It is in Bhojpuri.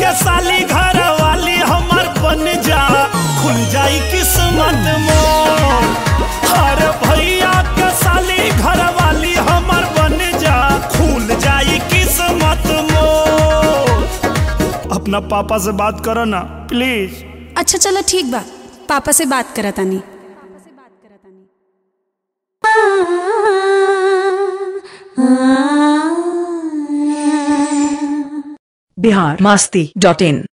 के साली घर वाली हमर बन जा खुल जाई किस्मत मोर अरे भैया के साली घर वाली हमर बन जा खुल जाई किस्मत मोर अपना पापा से बात करो ना प्लीज अच्छा चलो ठीक बा पापा से बात करा तानी बिहार मास्ती डॉट इन